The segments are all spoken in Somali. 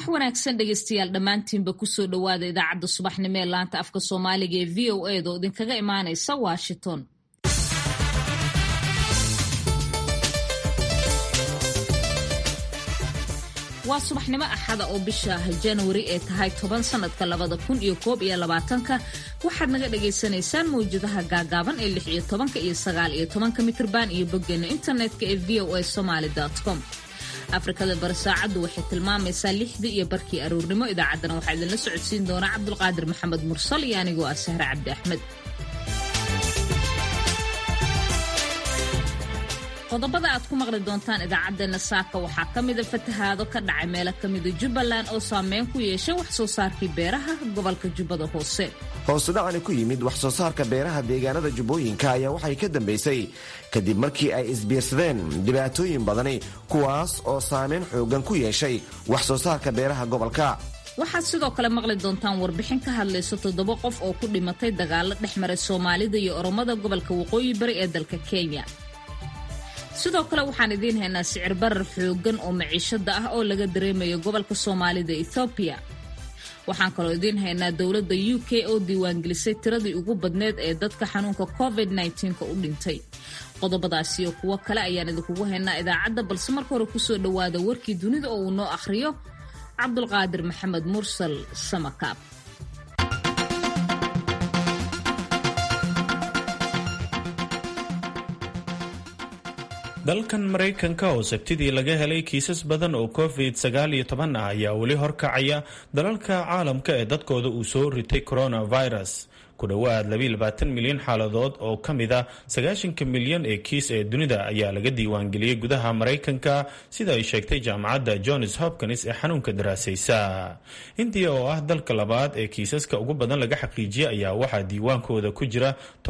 subax wanaagsan dhegeystayaal dhammaantiinba kusoo dhowaada idaacadda subaxnimo ee laanta afka soomaaliga ee v o eeda oo idinkaga imaanaysa washington waa subaxnimo axada oo bisha janwari ee tahay toban sanadka labada kun iyo koob iyo labaatanka waxaad naga dhagaysanaysaan mawjadaha gaagaaban ee lix iyo tobanka iyo sagaal iyo tobanka mitrban iyo boggeena internetka ee v o a somaly com afrikada bari saacaddu waxay tilmaamaysaa lixdii iyo barkii aroornimo idaacaddana waxaa idinla socodsiin doonaa cabdulqaadir maxamed mursal iyo anigoo ah sahre cabdi axmed qodobada aad ku maqli doontaan idaacaddeenna saaka waxaa ka mida fatahaado ka dhacay meelo ka mida jubbaland oo saameyn ku yeeshay wax soo saarkii beeraha gobolka jubbada hoose hoosudhacani ku yimid wax soo saarka beeraha deegaanada jubbooyinka ayaa waxay ka dambaysay kadib markii ay isbiirsadeen dhibaatooyin badani kuwaas oo saameyn xoogan ku yeeshay wax soo saarka beeraha gobolka waxaad sidoo kale maqli doontaan warbixin ka hadlaysa toddoba qof oo ku dhimatay dagaalo dhex maray soomaalida iyo oromada gobolka waqooyi bari ee dalka kenya sidoo kale waxaan idiin haynaa sicir barar xooggan oo maciishada ah oo laga dareemayo gobolka soomaalida ethoobiya waxaan kaloo idiin haynaa dowladda u k oo diiwaangelisay tiradii ugu badneed ee dadka xanuunka covid nka u dhintay qodobadaas iyo kuwo kale ayaan idinkugu haynaa idaacadda balse marka hore kusoo dhowaada warkii dunida oo uu noo akhriyo cabdulqaadir maxamed mursal samakaab dalkan maraykanka oo sabtidii laga helay kiisas badan oo covid sagaal iyo toban ah ayaa weli horkacaya dalalka caalamka ee dadkooda uu soo ritay coronavirus ku dhowaad milyan xaaladood oo ka mid a sagaashanka milyan ee kiis ee dunida ayaa laga diiwaangeliyey gudaha maraykanka sida ay sheegtay jaamacadda johns hopkins ee xanuunka daraasaysa indiya oo ah dalka labaad ee kiisaska ugu badan laga xaqiijiyay ayaa waxaa diiwaankooda ku jira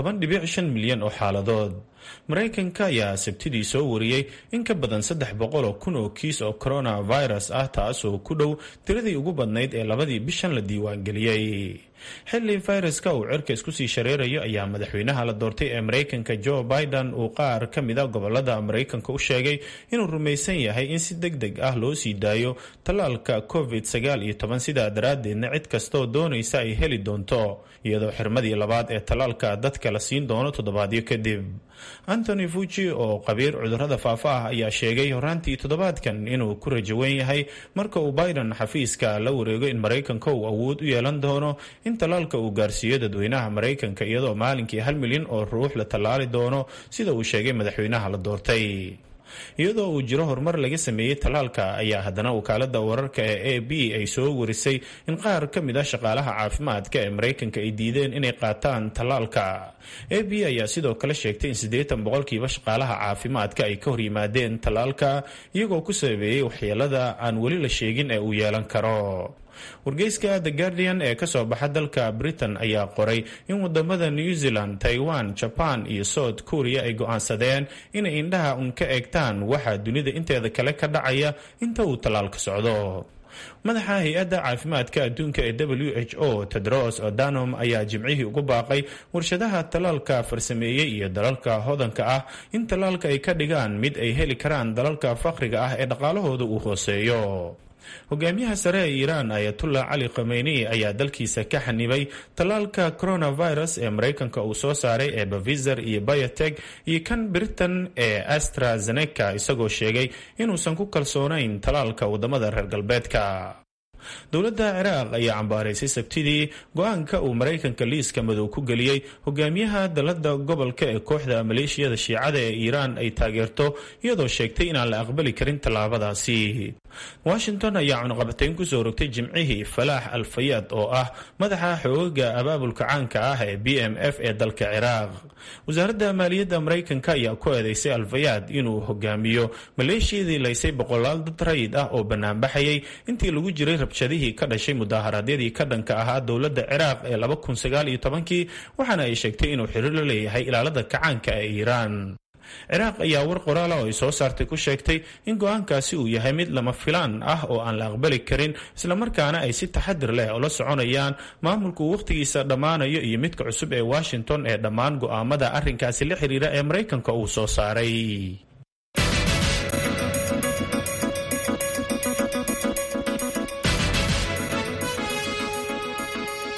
milyan oo xaaladood maraykanka ayaa sabtidii soo wariyey in ka badan saddex boqol oo kun oo kiis oo coronavirus ah taasoo ku dhow tiradii ugu badnayd ee labadii bishan la diiwaangeliyey xilli fayraska uu cirka isku sii shareerayo ayaa madaxweynaha la doortay ee maraykanka joe biden uu qaar ka mid a gobolada maraykanka u sheegay inuu rumaysan yahay in si deg deg ah loo sii daayo tallaalka covid sagaal iyo toban sidaa daraaddeedna cid kastooo doonaysa ay heli doonto iyadoo xirmadii labaad ee tallaalka dadka la siin doono toddobaadyo kadib antony fuji oo qabiir cudurrada faafa ah ayaa sheegay horaantii toddobaadkan inuu ku rajo wen yahay marka uu biden xafiiska la wareego in maraykanka uu awood u yeelan doono in tallaalka uu gaarsiiyo dadweynaha maraykanka iyadoo maalinkii hal milyan oo ruux la tallaali doono sida uu sheegay madaxweynaha la doortay iyadoo uu jiro horumar laga sameeyey tallaalka ayaa haddana wakaalada wararka ee a b ay soo warisay in qaar ka mid ah shaqaalaha caafimaadka ee maraykanka ay diideen inay qaataan tallaalka a b ayaa sidoo kale sheegtay in siddeetan boqolkiiba shaqaalaha caafimaadka ay ka hor yimaadeen tallaalka iyagoo ku sabeeyey waxyeelada aan weli la sheegin ee uu yeelan karo wargeyska the guardian ee kasoo baxa dalka britain ayaa qoray in wadamada new zealand taiwan jaban iyo south korea ay go-aansadeen inay indhaha un ka eegtaan waxa dunida inteeda kale ka dhacaya inta uu tallaalka socdo madaxa hay-adda caafimaadka adduunka ee w h o tedros odanom ayaa jimcihii ugu baaqay warshadaha tallaalka farsameeyey iyo dalalka hodanka ah in tallaalka ay ka dhigaan mid ay heli karaan dalalka faqriga ah ee dhaqaalahooda uu hooseeyo hogaamiyaha sare ee iiraan ayatullah cali khameyni ayaa dalkiisa ka xanibay tallaalka coronavirus ee maraykanka uu soo saaray ee bavizer iyo bayoteg iyo kan britain ee astrazeneca isagoo sheegay inuusan ku kalsoonayn tallaalka wadamada reer galbeedka dowladda ciraaq ayaa cambaaraysay sabtidii go-aanka uu maraykanka liiska madow ku geliyey hogaamiyaha dalada gobolka ee kooxda maleeshiyada shiicada ee iiraan ay taageerto iyadoo sheegtay inaan la aqbali karin tallaabadaasi washington ayaa cunaqabatayn kusoo rogtay jimcihii falaax al fayaad oo ah madaxa xoogaga abaabulka caanka ah ee b m f ee dalka ciraaq wasaaradda maaliyadda maraykanka ayaa ku eedeysay alfayaad inuu hogaamiyo maleeshiyadii laysay boqolaal dad rayid ah oo banaanbaxayay intii lagu jiray rabshadihii ka dhashay mudaharaadyadii ka dhanka ahaa dowladda ciraaq ee laba kun sagaal iyo tobankii waxaana ay sheegtay inuu xiriir la leeyahay ilaalada kacaanka ee iiraan ciraaq ayaa war qoraala oo ay soo saartay ku sheegtay in go-aankaasi uu yahay mid lama filaan ah oo aan la aqbali karin islamarkaana ay si taxadir leh ula soconayaan maamulku wakhtigiisa dhammaanayo iyo midka cusub ee washington ee dhammaan go'aamada arrinkaasi la xiriira ee maraykanka uu soo saaray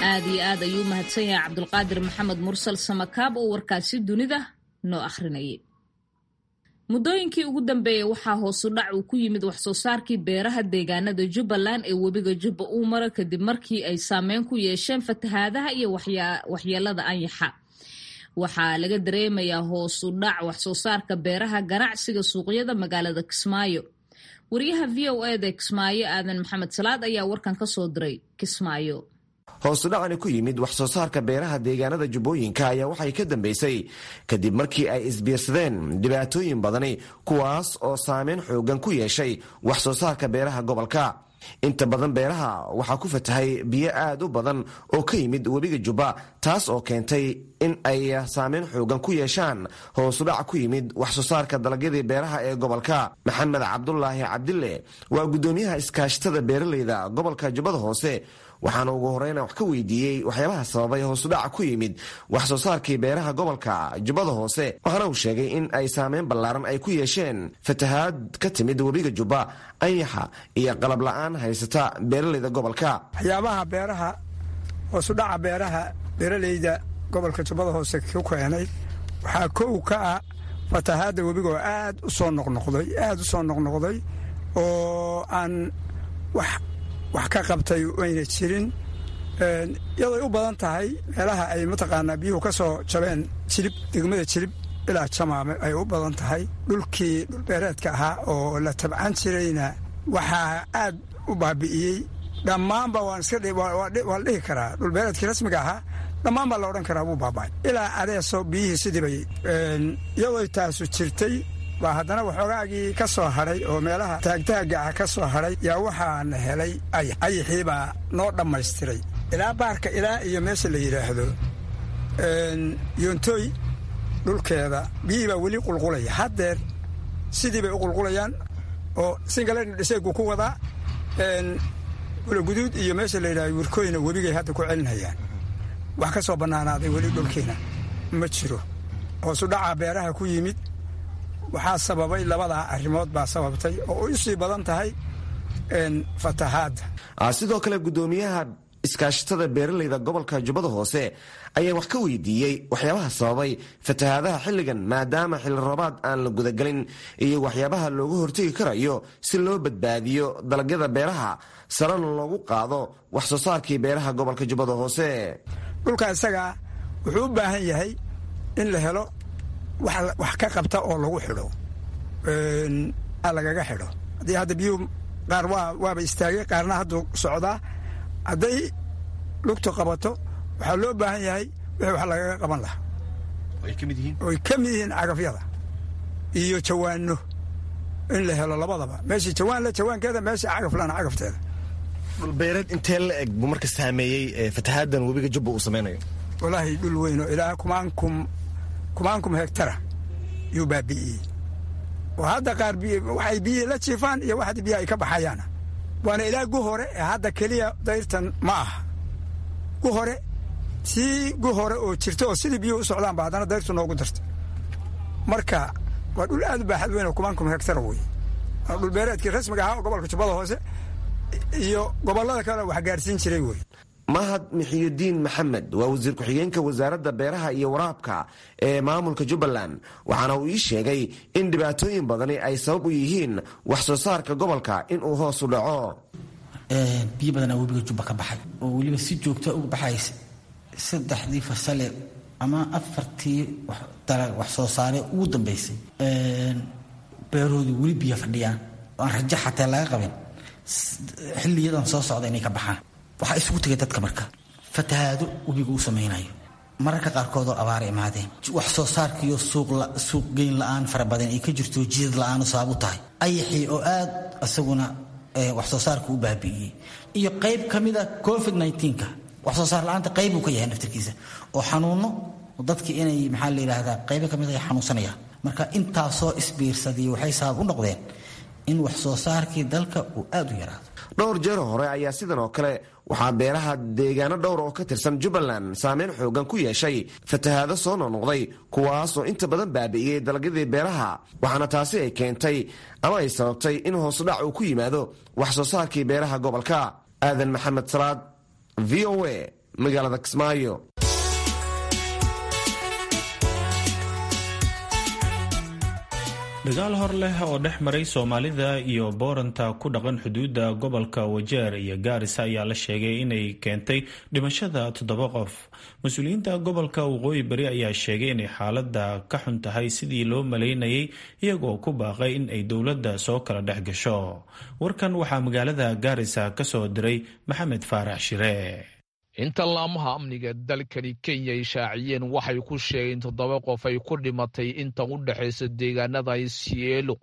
aad iyo aad ayuu mahadsan yahay cabdulqaadir maxamed mursal samakaab oo warkaasi dunida noo akhrinayay muddooyinkii ugu dambeeyey waxaa hoosu dhac uu ku yimid waxsoo saarkii beeraha deegaanada jubbaland ee webiga jubba uu mara kadib markii ay saameyn ku yeesheen fatahaadaha iyo waxyeelada anyaxa waxaa laga dareemayaa hoosu dhac waxsoo saarka beeraha ganacsiga suuqyada magaalada kismaayo wariyaha v o eda kismaayo aadan maxamed salaad ayaa warkan ka soo diray kismaayo hoosu dhacani ku yimid wax soo saarka beeraha deegaanada jubbooyinka ayaa waxay ka dambeysay kadib markii ay isbiirsadeen dhibaatooyin badani kuwaas oo saameyn xoogan ku yeeshay wax soo saarka beeraha gobolka inta badan beeraha waxaa ku fatahay biyo aad u badan oo ka yimid webiga jubba taas oo keentay in ay saameyn xoogan ku yeeshaan hoosudhac ku yimid wax soo saarka dalagyadii beeraha ee gobolka maxamed cabdulaahi cabdille waa guddoomiyaha iskaashatada beeraleyda gobolka jubbada hoose waxaana ugu horeyna wax ka weydiiyey waxyaabaha sababay hoosudhaca ku yimid wax soo saarkii beeraha gobolka jubbada hoose waxaana uu sheegay in ay saameyn ballaaran ay ku yeesheen fatahaad ka timid webiga jubba anyaxa iyo qalab la-aan haysata beeraleyda gobolka waxyaabaha beeraha hoosudhaca beeraha beeraleyda gobolka jubbada hoose ku keenay waxaa kow ka ah fatahaadda webigaoo aad u soo noqnoqday aad u soo noqnoqday oo aan wax wax ka qabtay ayna jirin iyadoy u badan tahay meelaha ay mataqaanaa biyuhu ka soo jabeen jilib degmada jilib ilaa jamaame ay u badan tahay dhulkii dhulbeereedka ahaa oo la tabcan jirayna waxaa aad u baabi'iyey dhammaanba waan iska waa la dhihi karaa dhulbeereedkii rasmiga ahaa dhammaan baa la odhan karaa wuu baaba'ay ilaa adeeso biyihii sidiibay iyadoy taasu jirtay baa haddana waxoogaagii ka soo hadhay oo meelaha taagtaaga ah ka soo hadhay yaa waxaana helay ayax ayaxii baa noo dhammaystiray ilaa baarka ilaa iyo meesha la yidhaahdo yoontooy dhulkeeda biyihii baa weli qulqulaya haddeer sidii bay u qulqulayaan oo singalayna dhiseegu ku wadaa gulaguduud iyo meesha la yidhahdo wirkooyna webigay hadda ku celinhayaan wax ka soo bannaanaaday weli dhulkiina ma jiro hoosu dhacaa beeraha ku yimid waxaa sababay labadaa arrimood baa sababtay oo u sii badan tahay fatahaadda sidoo kale guddoomiyaha iskaashatada beeraleyda gobolka jubbada hoose ayaa wax ka weydiiyey waxyaabaha sababay fatahaadaha xilligan maadaama xilli roobaad aan la gudagelin iyo waxyaabaha loogu hortegi karayo si loo badbaadiyo dalagyada beeraha sarana loogu qaado wax soo saarkii beeraha gobolka jubbada hoose dhulka isagaa wuxuu u baahan yahay in la helo wax ka qabta oo lagu xidho lagaga xidho haddii hadda biyuhu qaar waaba istaagay qaarna hadduu socdaa hadday lugtu qabato waxaa loo baahan yahay wixii wax lagaga qaban lahaa oy ka mid yihiin cagafyada iyo jawaano in la helo labadaba meeshii jawaan le jawaankeeda meeshii cagaf lana cagafteeda dhulbeereed intee la eg buu marka saameeyey fatahaadan webiga jubba uu samaynayo walaahi dhul weynoo ilaa kumaankum kumaankum hektara yuu baabi'iyey oo hadda qaar waxay biyihii la jiifaan iyo wax biyaha ay ka baxayaana waana ilaa gu hore ee hadda keliya dayrtan ma aha gu hore sii gu hore oo jirta oo sidii biyuhu u socdaanba haddana dayrtu noogu dartay marka waa dhul aad u baaxad weyn oo kumaankum hektara wey waa dhulbeereedkii rasmiga ahaa oo gobolka jubbada hoose iyo gobollada kale wax gaarsiin jiray wey mahad mixiyudiin maxamed waa wasiir ku-xigeenka wasaaradda beeraha iyo waraabka ee maamulka jubbaland waxaana uu ii sheegay in dhibaatooyin badani ay sabab u yihiin wax soo saarka gobolka inuu hoos u dhaco biyo badanaa webiga jubba ka baxay oo weliba si joogta uga baxaysa saddexdii fasale ama afartii wax soo saare ugu dambeysay beerahoodii weli biyo fadhiyaan oo aan rajo xataa laga qabin xiliyadan soo socda inay ka baxaan waxaa isugu tegay dadka marka fatahaado webiga uu samaynayo mararka qaarkoodoo abaara imaadeen wax soo saarkiiyo suuqgeyn la-aan fara badan ay ka jirto jidad la-aanu sabab u tahay ayaxii oo aad isaguna wax soo saarka u baabi'iyey iyo qayb ka mida covid nka wax soo saar la-aanta qayb uu ka yahay naftarkiisa oo xanuuno dadkii inay maxaa la yidhaahdaa qaybo ka mid ay xanuunsanayaan marka intaasoo isbiirsadii waxay sabab u noqdeen in wax soo saarkii dalka uu aad u yaraado dhowr jeer hore ayaa sidan oo kale waxaa beeraha deegaano dhowr oo ka tirsan jubbaland saameyn xoogan ku yeeshay fatahaado soo noqnoqday kuwaasoo inta badan baabi'iyey dalagyadii beeraha waxaana taasi ay keentay ama ay sababtay in hoosudhac uu ku yimaado wax soo saarkii beeraha gobolka aadan maxamed salaad v o a magaalada kismaayo dagaal hor leh oo dhex maray soomaalida iyo booranta ku dhaqan xuduudda gobolka wajeer iyo gaarisa ayaa la sheegay inay keentay dhimashada toddoba qof mas-uuliyiinta gobolka waqooyi bari ayaa sheegay inay xaaladda ka xun tahay sidii loo malaynayay iyagoo ku baaqay in ay dowladda soo kala dhex gasho warkan waxaa magaalada gaarisa ka soo diray maxamed faarax shire inta laamaha amniga dalkani kenya ay shaaciyeen waxay ku sheegeen toddoba qof ay ku dhimatay inta u dhexaysa deegaanada isielo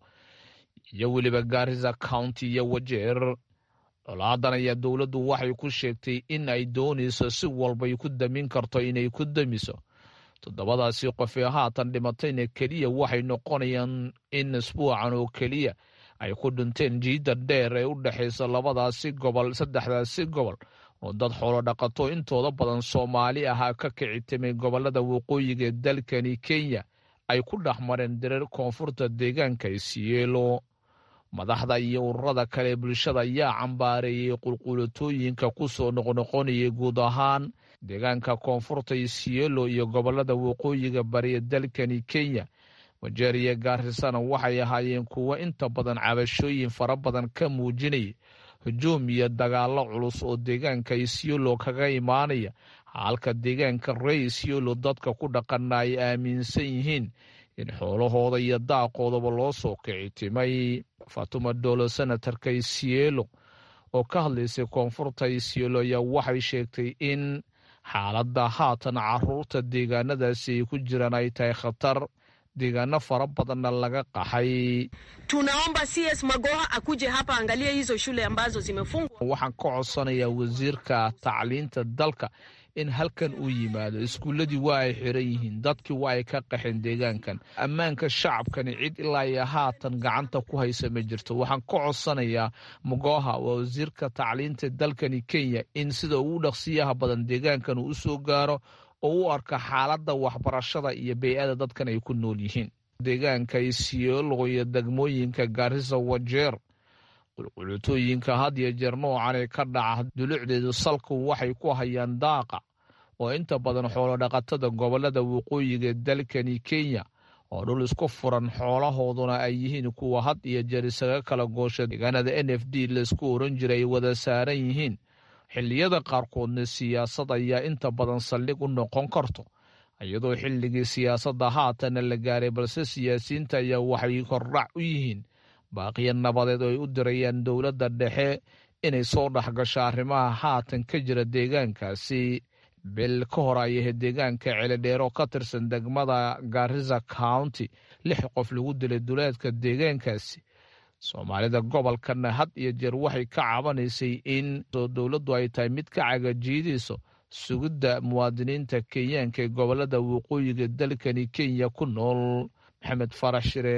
iyo weliba gaarisa county iyo wajeer colaadan ayaa dowladdu waxay ku sheegtay in ay doonayso si walbay ku damin karto inay ku damiso toddobadaasi qof ee haatan dhimatayna keliya waxay noqonayaan in isbuucan oo keliya ay ku dhinteen jiidda dheer ee u dhexaysa labadaasi gobol saddexdaasi gobol oo dad xoolo dhaqato intooda badan soomaali ahaa ka kicitimay gobolada waqooyiga ee dalkani kenya ay ku dhex mareen dirar koonfurta deegaanka isiyeelo madaxda iyo ururada kale bulshada ayaa cambaareeyey qulqulatooyinka ku soo noqnoqonayay guud ahaan deegaanka koonfurta isiyeelo iyo gobolada waqooyiga bariya dalkani kenya wajeer iyo gaarisana waxay ahaayeen kuwo inta badan cabashooyin fara badan ka muujinaya hujuum iyo dagaallo culus oo deegaanka isiolo kaga imaanaya halka deegaanka rey isiolo dadka ku dhaqana ay aaminsan yihiin in xoolahooda iyo daaqoodaba loo soo kicitimay fatuma dolo senatarka isielo oo ka hadlaysay koonfurta isiolo ayaa waxay sheegtay in xaaladda haatan caruurta deegaanadaasi ay ku jiraan ay tahay khatar deegaano fara badanna laga qaxay tunaomba cs magoha akuje hapa angalie hizo shule ambazo zimefungwa waxaan ka codsanayaa wasiirka tacliinta dalka in halkan uu yimaado iskuulladii waa ay xiran yihiin dadkii waa ay ka qaxeen deegaankan ammaanka shacabkani cid ilaa iyo haatan gacanta ku haysa ma jirto waxaan ka codsanayaa magoha waa wasiirka tacliinta dalkani kenya in sida ugu dhaqsiyaha badan deegaankan uu u soo gaaro oo u arka xaaladda waxbarashada iyo bey-ada dadkan ay ku nool yihiin deegaanka isiolo iyo degmooyinka gaarisa wajeer qulqulutooyinka had iyo jeer noocan ee ka dhaca dulucdeedu salku waxay ku hayaan daaqa oo inta badan xoolodhaqatada gobolada waqooyiga dalkani kenya oo dhul isku furan xoolahooduna ay yihiin kuwa had iyo jeer isaga kala goosha deegaanada n f d laisku oran jiray ay wada saaran yihiin xilliyada qaarkoodna siyaasad ayaa inta badan saldhig u noqon karto iyadoo xilligii siyaasadda haatana la gaaray balse siyaasiyiinta ayaa waxay hordhac u yihiin baaqiya nabadeed oo ay u dirayaan dowladda dhexe inay soo dhexgasho arrimaha haatan ka jira deegaankaasi bil ka hor ay ahayd deegaanka celidheero ka tirsan degmada garisa county lix qof lagu dilay duleedka deegaankaasi soomaalida gobolkana had iyo jeer waxay ka cabanaysay in dowladdu ay tahay mid ka cagajiidayso sugidda muwaadiniinta kenyaanka ee gobolada waqooyiga dalkani kenya ku nool maxamed farax shire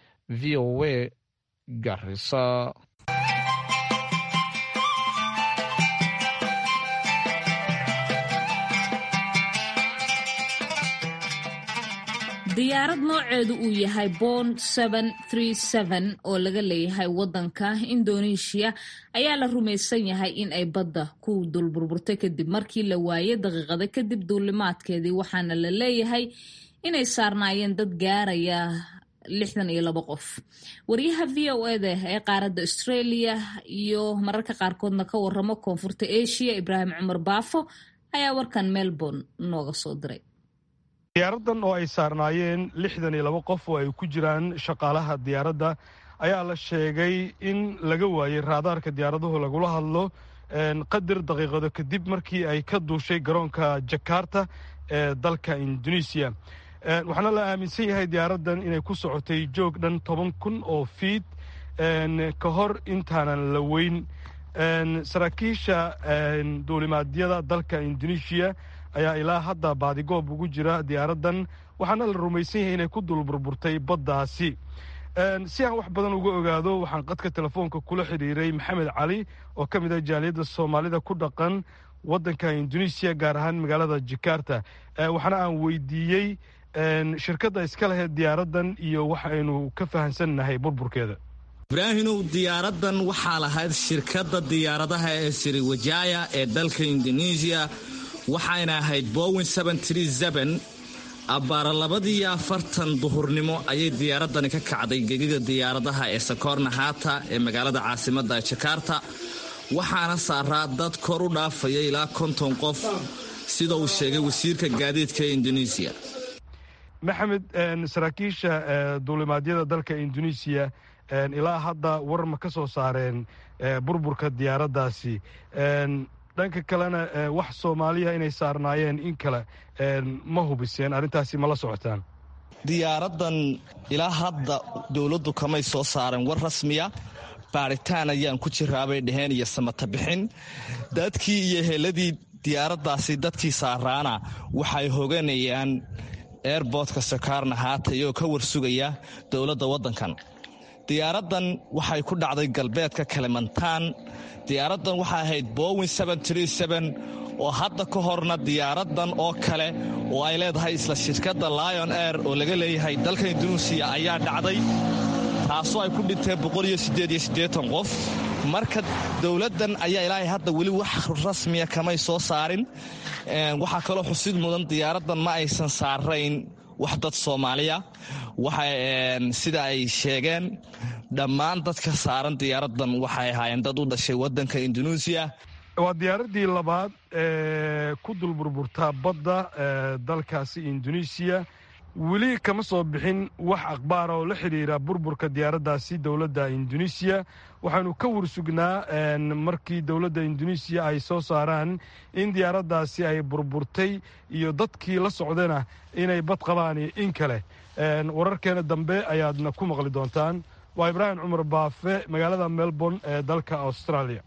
v o a garisa diyaarad nooceedu uu yahay bon oo laga leeyahay wadanka indoneeshiya ayaa la rumaysan yahay in ay badda ku dul burburtay kadib markii la waayay daqiiqada kadib duulimaadkeedii waxaana la leeyahay inay saarnaayeen dad gaaraya lixdan iyo labo qof wariyaha v o eda ee qaaradda australia iyo mararka qaarkoodna ka waramo koonfurta asia ibraahim cumar baafo ayaa warkan melbourne nooga soo diray diyaaraddan oo ay saarnaayeen lixdan iyo laba qof oo ay ku jiraan shaqaalaha diyaaradda ayaa la sheegay in laga waayey raadaarka diyaaraduhu lagula hadlo qadar daqiiqado kadib markii ay ka duushay garoonka jakarta ee dalka indonesiya waxaana la aaminsan yahay diyaaraddan inay ku socotay joog dhan toban kun oo fiid ka hor intaanan la weyn saraakiisha duulimaadyada dalka indonesiya ayaa ilaa hadda baadigoob ugu jira diyaaraddan waxaana la rumaysan yahay inay ku dul burburtay baddaasi si aan wax badan uga ogaado waxaan qadka telefoonka kula xidhiiray maxamed cali oo ka mid ah jaaliyadda soomaalida ku dhaqan waddanka indonesiya gaar ahaan magaalada jakarta waxaana aan weydiiyey shirkadda iska laheyd diyaaraddan iyo waxaynu ka fahamsannahay burburkeeda ibraahinow diyaaraddan waxaa lahayd shirkadda diyaaradaha ee siriwajaya ee dalka indonesiya waxayna ahayd bowin abbaara labadiiyo afartan duhurnimo ayay diyaaraddani ka kacday gegida diyaaradaha ee sakoorna haata ee magaalada caasimadda jakarta waxaana saaraa dad kor u dhaafaya ilaa konton qof sida uu sheegay wasiirka gaadiidka ee indonesiya maxamed saraakiisha duulimaadyada dalka indonesiya ilaa hadda war ma ka soo saareen burburka diyaaraddaasi dhanka kalena wax soomaaliya inay saarnaayeen in kale ma hubiseen arrintaasi ma la socotaan diyaaraddan ilaa hadda dowladdu kamay soo saaren war rasmiya baaritaan ayaan ku jiraabay dheheen iyo samata bixin dadkii iyo heladii diyaaraddaasi dadkii saaraana waxay hoganayaan eerboodka sakarna haata iyagoo ka warsugaya dowladda waddankan diyaaraddan waxay ku dhacday galbeedka kalimantaan diyaaraddan waxay ahayd bowin oo hadda ka horna diyaaraddan oo kale oo ay leedahay isla shirkadda lion air oo laga leeyahay dalka induneisiya ayaa dhacday taasoo ay ku dhinteen qof marka dowladdan ayaa ilaahay hadda weli wax rasmiya kamay soo saarin waxaa kaloo xusid mudan diyaaraddan ma aysan saarayn wax dad soomaaliya sida ay sheegeen dhammaan dadka saaran diyaaraddan waxay ahaayeen dad u dhashay waddanka induneisiya waa diyaaraddii labaad ee ku dul burburtaa badda dalkaasi indonesiya weli kama soo bixin wax akhbaara oo la xidhiira burburka diyaaraddaasi dowladda indonesiya waxaanu ka warsugnaa markii dowladda indonesiya ay soo saaraan in diyaaraddaasi ay burburtay iyo dadkii la socdana inay bad qabaan iyo in kale wararkeena dambe ayaadna ku maqli doontaan waa ibraahim cumar baafe magaalada melbourne ee dalka australia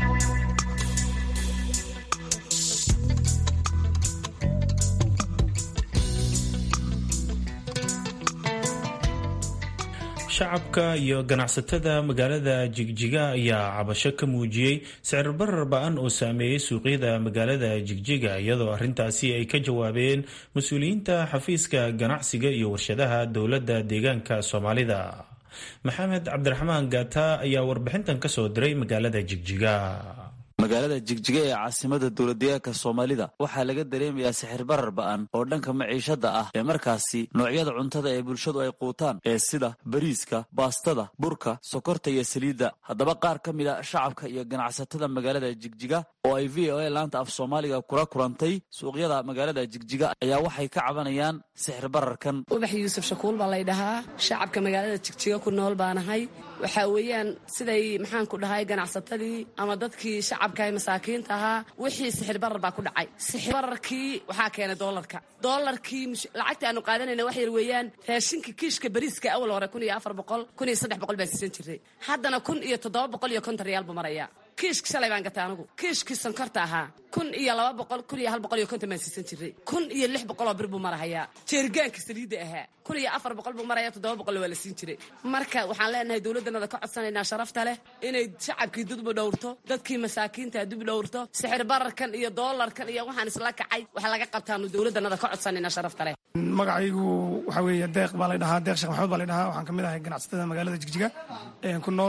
shacabka iyo ganacsatada magaalada jigjiga ayaa cabasho ka muujiyey sicir barar ba-an oo saameeyey suuqyada magaalada jigjiga iyadoo arrintaasi ay ka jawaabeen mas-uuliyiinta xafiiska ganacsiga iyo warshadaha dowladda deegaanka soomaalida maxamed cabdiraxmaan gaata ayaa warbixintan ka soo diray magaalada jigjiga magaalada jigjiga ee caasimada dowladdeegaanka soomaalida waxaa laga dareemayaa sixir barar ba'an oo dhanka maciishada ah ee markaasi noocyada cuntada ee bulshadu ay quutaan ee sida bariiska baastada burka sokorta iyo saliidda haddaba qaar ka mid a shacabka iyo ganacsatada magaalada jigjiga oo ay v o a laanta af soomaaliga kula kulantay suuqyada magaalada jigjiga ayaa waxay ka cabanayaan sixir bararkan ubax yuusuf shakuul baa laydhahaa shacabka magaalada jigjiga ku nool baanahay waxaa weeyaan siday maxaan ku dhahay ganacsatadii ama dadkii shacabka masaakiinta ahaa wixii sixir barar baa ku dhacay sixir bararkii waxaa keenay doolarka doolarkii lacagta aanu qaadanayna wax yar weeyaan raashinka kiishka bariiska awal hore kun iyo afar boqol kun iyo saddex boqol baan siisan jiray haddana kun iyo toddoba boqol iyo konton riyaal buu marayaa kiishka shalay baan gatay anigu kiishkii sonkorta ahaa kun iyo laba boqol kun iyo hal boqol iyo konton baan siisan jiray kun iyo lix boqoloo bir buu marahayaa jeerigaanka saliidda ahaa kun iyo afar boqol buu maraya toddoba boqol waa la siin jiray marka waxaan leenahay dowladdanada ka codsanaynaa sharafta leh inay shacabkii dudbu dhowrto dadkii masaakiinta dub dhowrto sixir bararkan iyo doolarkan iyo waxaan isla kacay waxa laga qabtaanu dowladdanada ka codsanaynaa sharafta leh magacaygu waxaa weeye deeq baa lay dhahaa deeq sheekh maxamed baa lay dhahaa waxaan ka mid ahay ganacsatada magaalada jigjiga ku nool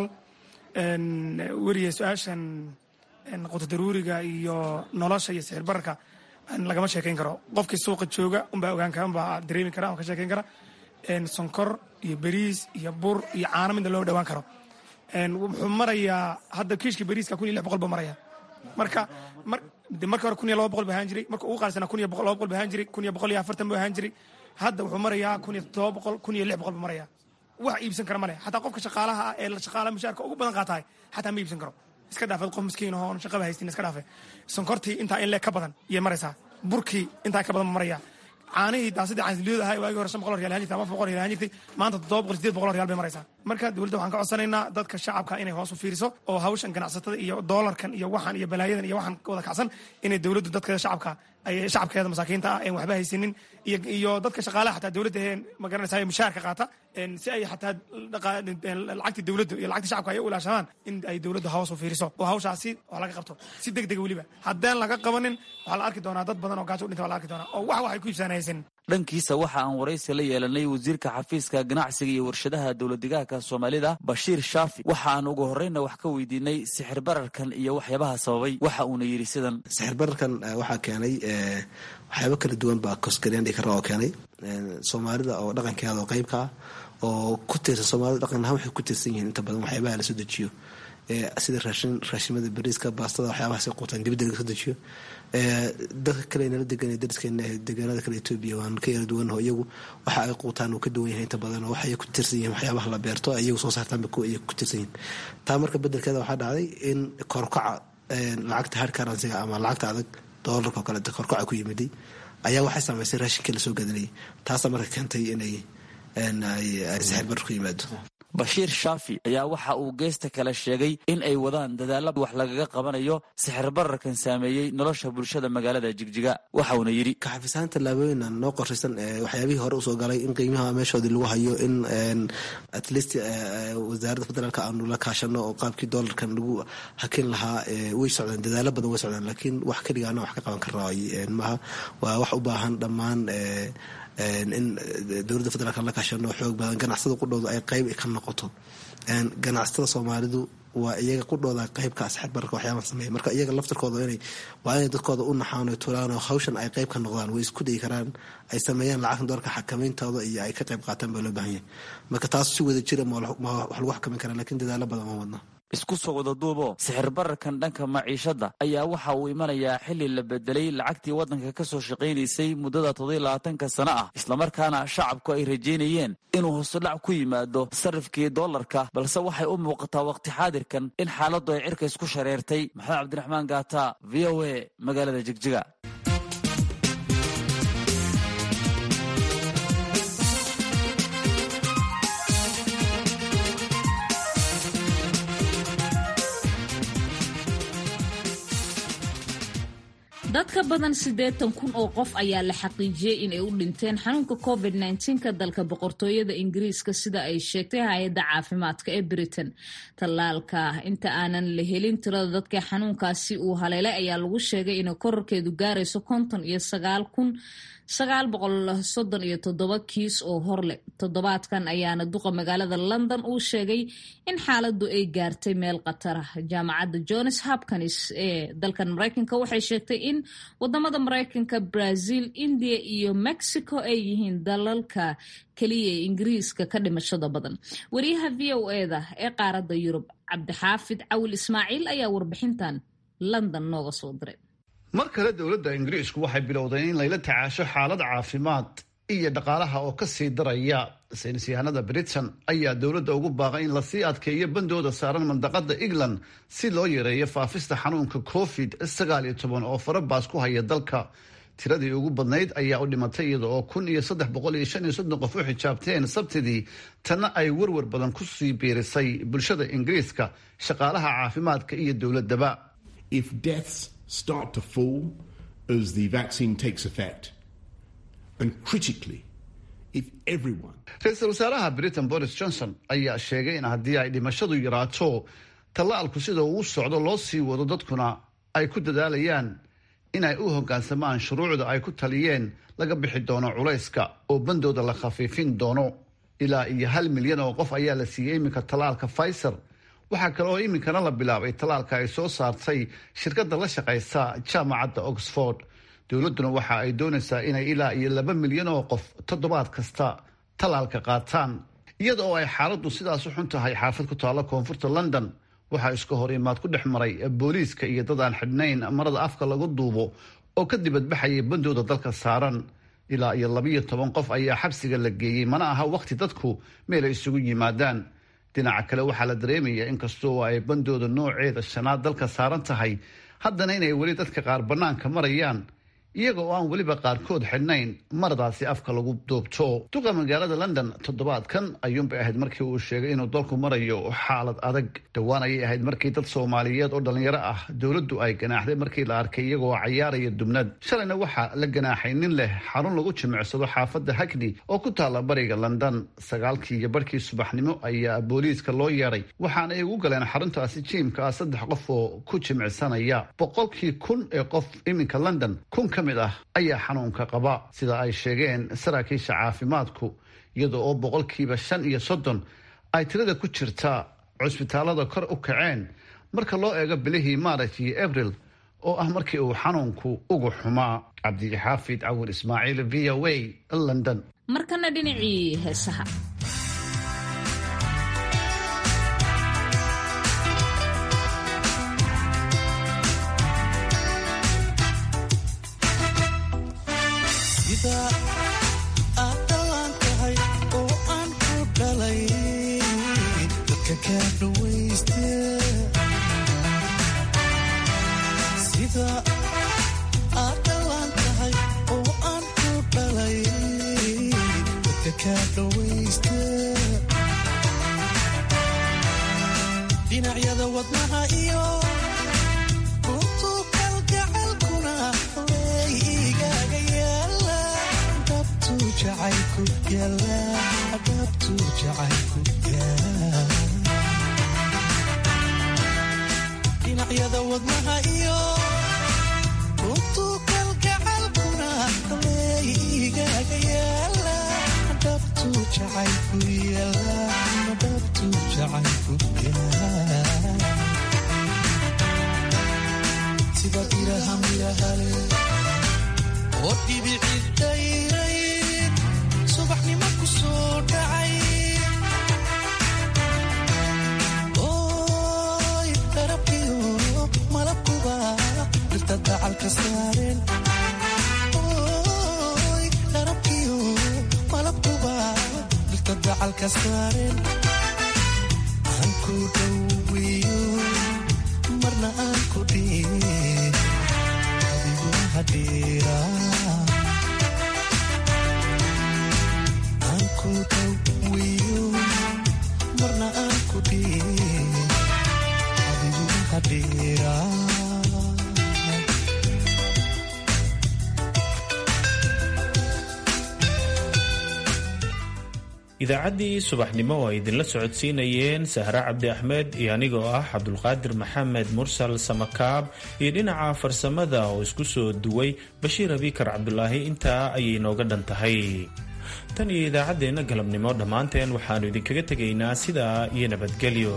weriye su-aashan qutadaruuriga iyo nolosha iyo sixir bararka lagama sheekayn karo qofkii suuqa jooga unbaa ogaan kara unbaa dareemi kara ka sheekayn kara sonkor iyo beriis iyo bur iyo caano midna loo dhawaan karo wuxuu marayaa hadda kiishka beriiska kun iyo lix boqol buu maraya marka marka hore kun iyo laba boqol buu ahaan jiray marka ugu qaalisana kun iyo laba boqol buu ahaan jiray kun iyo boqol iyo afartan buu ahaan jiray hadda wuxuu marayaa kun iyo toddoba boqol kun iyo lix boqol buu maraya wax iibsan kara male xataa qofka shaqaalaha ah ee shaqaalaha mushaarka ugu badan qaatahay xataa ma iibsan karo iska dhaafad qof miskiin ahoo on shaqaba haystin iska dhaafe sonkortii intaa in leeg ka badan iyay maraysaa burkii intaa ka badan ma maraya caanihii daasadii caansiliyada ahaa waagii hore shan boqol riyaal ahaan jirtay ama afar boqol riyaal ahaan jirtay maanta toddoba boqol sideed boqol riyaal bay maraysaa marka dowladda waxaan ka codsanaynaa dadka shacabka inay hoos u fiiriso oo hawshan ganacsatada iyo doolarkan iyo waxan iyo balaayadan iyo waxaan wada kacsan inay dowladdu dadkeeda shacabka ay shacabkeeda masaakiinta ah een waxba haysanin iyo dadka shaqaalaha xataa dowladda heen magaranaysaa mushaharka qaata si ay xataa lacagtii dowladdu iyo lacagtii shacabka ay u ilaashamaan in ay dowladdu hoos u fiiriso oo hawshaasi wax laga qabto si deg dega weliba haddaan laga qabanin waxaa la arki doonaa dad badan oo gaajo u dhinta waa la arki doonaa oo wax waxay ku iibsaan haysanin dhankiisa waxa aan waraysi la yeelanay wasiirka xafiiska ganacsiga iyo warshadaha dowladdegaanka soomaalida bashiir shaafi waxa aan ugu horreyna wax ka weydiinay sixir bararkan iyo waxyaabaha sababay waxa uuna yidhi sidan sixir bararkan waxaa keenay waxyaabo kala duwan baa kosgaryandhi kara oo keenay soomaalida oo dhaqankeeda oo qeybka ah oo ku tiirsan soomaalida dhaqan ahaan waxay ku tiirsan yihiin inta badan waxyaabaha lasoo dejiyo sida raashin raashimada bariiska baastada waxyaabahaas quutaan dibadda laga soo dejiyo dadka kale nala degan dariskeena deegaanada kale etoobiya waan ka yara duwanho iyagu waxa ay quutaan uu ka duwan yahay inta badan oo waxay ku tiirsan yihiin waxyaabaha la beerto iyagu soo saartaanba kuwa iyagu ku tiirsan yihiin taa marka bedelkeeda waxaa dhacday in korkaca lacagta hard currencyga ama lacagta adag doolarka oo kale korkaca ku yimiday ayaa waxay saameysay raashinka lasoo gadanayay taasaa marka keentay inay sixir barar ku yimaado bashiir shaafi ayaa waxa uu geesta kale sheegay in ay wadaan dadaalla wax lagaga qabanayo sixir bararkan saameeyey nosha bulshada magaalada jigjiga waxauna yidhi kaxafisahaan tallaabooyina noo qorshaysan waxyaabihii hore usoo galay in qiimaha meeshoodii lagu hayo in at least wasaaradda federaalka aanu la kaashano oo qaabkii doolarkan lagu hakin lahaa way socdaan dadaalo badan way socdaan laakiin wax keligaana wax ka qaban karnaa maaha waa wax u baahan dhammaan in dowladda federaalk la kaashano xoog badan ganacsada qudhooda ay qeyb ka noqoto ganacsatada soomaalidu waa iyaga qudhooda qeybka asxaab bararka waxyaaban sameeya marka iyaga laftarkooda inay waa inay dadkooda u naxaan oo tulaan oo hawshan ay qeyb ka noqdaan way isku dayi karaan ay sameeyaan lacagta doorka xakamayntooda iyo ay ka qeyb qaataan baa loo baahan yahay marka taas si wada jira ma wax lagu xakamin karaa lakin dadaalo badan ma wadna isku soo wada duubo sixir bararkan dhanka maciishadda ayaa waxa uu imanayaa xilli la bedelay lacagtii waddanka ka soo shaqaynaysay muddada toddobiy labaatanka sano ah islamarkaana shacabku ay rajaynayeen inuu hoosudhac ku yimaado sarifkii doolarka balse waxay u muuqataa wakhti xaadirkan in xaaladdu ay cirka isku shareertay maxamed cabdiraxmaan gaata v o a magaalada jigjiga dad ka badan siddeetan kun oo qof ayaa la xaqiijiyey in ay u dhinteen xanuunka covid nka dalka boqortooyada ingiriiska sida ay sheegtay hay-adda caafimaadka ee britain tallaalka inta aanan la helin tirada dadka xanuunkaasi uu haleelay ayaa lagu sheegay inay korarkeedu gaarayso konton iyo sagaal kun sagaal boqol soddon iyo toddoba kiis oo horleh toddobaadkan ayaana duqa magaalada london uu sheegay in xaaladdu ay gaartay meel khatar ah jaamacadda johns hopkins ee dalkan maraykanka waxay sheegtay in wadamada maraykanka brazil india iyo mexico ay yihiin dalalka keliya ee ingiriiska ka dhimashada badan wariyaha v o eda ee qaaradda yurub cabdixaafid cawil ismaaciil ayaa warbixintan london nooga soo diray mar kale dowladda ingiriisku waxay bilowday in layla tacaasho xaalad caafimaad iyo dhaqaalaha oo kasii daraya saynis yahanada britain ayaa dowladda ugu baaqay in lasii adkeeyo bandooda saaran mandaqada england si loo yareeyo faafista xanuunka covid sagaal iyo toban oo farabaas ku haya dalka tiradii ugu badnayd ayaa u dhimatay iyada oo kun iyo saddex boqol iyo shan iyo soddon qof u xijaabteen sabtidii tanna ay werwer badan kusii biirisay bulshada ingiriiska shaqaalaha caafimaadka iyo dowladaba start to fall as the vaccine takes effect. And critically, if everyone. ra-iisul wasaaraha britain boris johnson ayaa sheegay in haddii ay dhimashadu yaraato tallaalku sida uu socdo loo sii wado dadkuna ay ku dadaalayaan in ay u hoggaansamaan shuruucda ay ku taliyeen laga bixi doono culayska oo bandooda la khafiifin doono ilaa iyo hal milyan oo qof ayaa la siiyey iminka tallaalka pfizer waxaa kale oo iminkana la bilaabay tallaalka ay soo saartay shirkadda la shaqaysa jaamacadda oxford dowladduna waxa ay doonaysaa inay ilaa iyo laba milyan oo qof toddobaad kasta tallaalka qaataan iyada oo ay xaaladdu sidaas u xun tahay xaafad ku taalla koonfurta london waxaa iska hor imaad ku dhex maray booliiska iyo dad aan xidhnayn marada afka lagu duubo oo ka dibadbaxayay bandooda dalka saaran ilaa iyo labiyo toban qof ayaa xabsiga la geeyey mana aha wakhti dadku meel ay isugu yimaadaan dhinaca kale waxaa la dareemaya inkastoo ay bandooda nooceeda shanaad dalka saaran tahay haddana inay weli dadka qaar bannaanka marayaan iyaga oo aan weliba qaarkood xidhnayn maradaasi afka lagu duubto duqa magaalada london toddobaadkan ayuunbay ahayd markii uu sheegay inuu dalku marayo xaalad adag dhowaan ayay ahayd markii dad soomaaliyeed oo dhallinyaro ah dowladdu ay ganaaxday markii la arkay iyagoo cayaaraya dubnad shalayna waxaa la ganaaxay nin leh xarun lagu jimicsado xaafadda hagdi oo ku taalla bariga london sagaalkii iyo barhkii subaxnimo ayaa booliiska loo yeedhay waxaana ay ugu galeen xaruntaasi jiimka ah saddex qof oo ku jimicsanaya boqolkii kun ee qof iminka london kun ka mid ah ayaa xanuunka qaba sida ay sheegeen saraakiisha caafimaadku iyada oo boqolkiiba shan iyo soddon ay tirada ku jirta cusbitaalada kor u kaceen marka loo eego bilihii maaraj iyo abril oo ah markii uu xanuunku ugu xumaa cabdixaafid cawir ismaaciil v o a london markana dhinacii heesaha dhinacyada wadnaha iyo untukalgacalkuna way igaaga yaala dhabtu jacaylku yaala dhabtu jacaylku yaala dhinacyada wadnaha iyo untukalgacalkuna way igaaga yaala dhabtu jacaylku yaala dhabtu jacaylku yaala sida biraha mirahale oo dhibici dayrayn subaxnimo ku soo dhacay oy darabkiyo malabkuba dhirta dacalka saareen oy darabkiyo malabkuba dhirta dacalka saareen aan ku dhoweeyo marna aan ku dhiin adigu hadhiira aan ku dhoweeyo marna aan ku dhiin adigu hadhiira idaacaddii subaxnimo oo ay idinla socodsiinayeen sahre cabdi axmed iyo anigoo ah cabdulqaadir maxamed mursal samakaab iyo dhinaca farsamada oo isku soo duway bashiir abikar cabdulaahi intaa ayay nooga dhan tahay tan iyo idaacaddeenna galabnimo dhammaanteen waxaannu idinkaga tegaynaa sidaa iyo nabadgelyo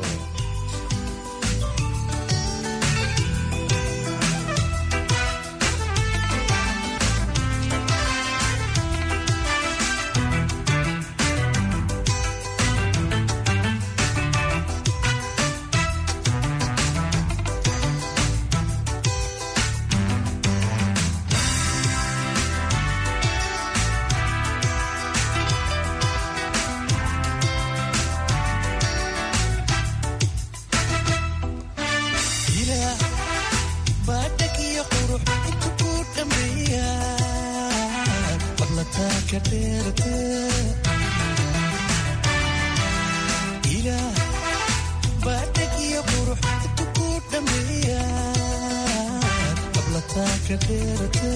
ilaa baadhag iyo qurux intu ku dhammeeya badlataa ka dheerata ilaa baadhag iyo qurux intu ku dhammeeya badlataa ka dheerata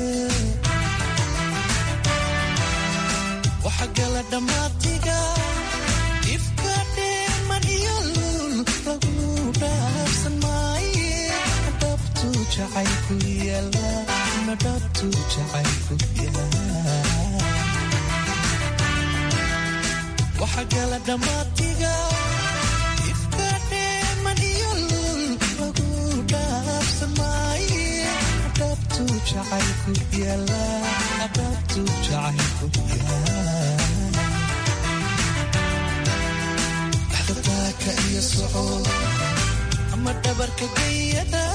waxa gala dhammaatiga ifka dheeman iyo lul lagu dhaafsan maaye dhabtu jacaylku yaala na dhabtu jacaylku yaala waxa gala dhammaatiga ifka dheeman iyo lul lagu dhaafsan maaye dhabtu jacaylku yaala dhabtu jacaylku yaala dhaqdhaqaaqa iyo soco ama dhabarka gayada